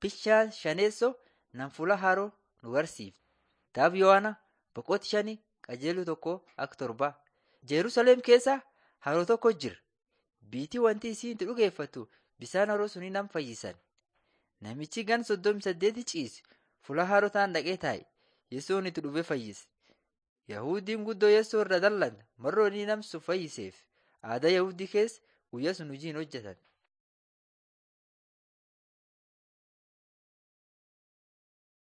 Bishaan shaneessoo nan fuula haroo nu barsiifte. Kitaaba Yohaana boqonnaa shanii qajeeluu tokko akka torbaa. Jerusalem keessa haroo tokko jira. Biitii wanti isiin itti dhugeeffattu bishaan haroo sunii nam fayyisan. Namichi gan soddomii saddeeti ciise fuula haroo taan dhaqee taa'e. Yesoon itti dhufee fayyise. Yahudiin guddoo Yesoo irra dallan marroo inni nam sun fayyiseef aadaa Yahudii keessa guyyaa sun hojii hin hojjetan.